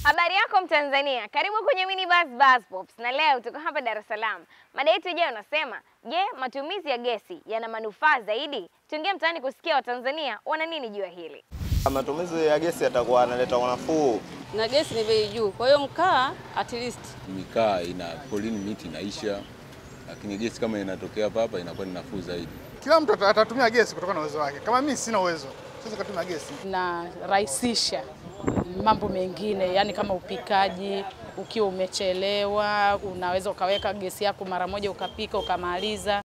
Habari yako Mtanzania, karibu kwenye Mini Buzz Buzz Pops, na leo tuko hapa Dar es Salaam. Mada yetu ijayo unasema, je, matumizi ya gesi yana manufaa zaidi? Tuingie mtaani kusikia Watanzania wana nini juu ya hili. Matumizi ya gesi yatakuwa yanaleta unafuu. na gesi ni bei juu, kwa hiyo mkaa at least mikaa ina polini miti inaisha, lakini gesi kama inatokea hapa hapa inakuwa ni nafuu zaidi. Kila mtu ata- atatumia gesi kutokana na uwezo wake. Kama mimi sina uwezo, siwezi kutumia gesi. inarahisisha mambo mengine, yani kama upikaji. Ukiwa umechelewa, unaweza ukaweka gesi yako mara moja ukapika ukamaliza.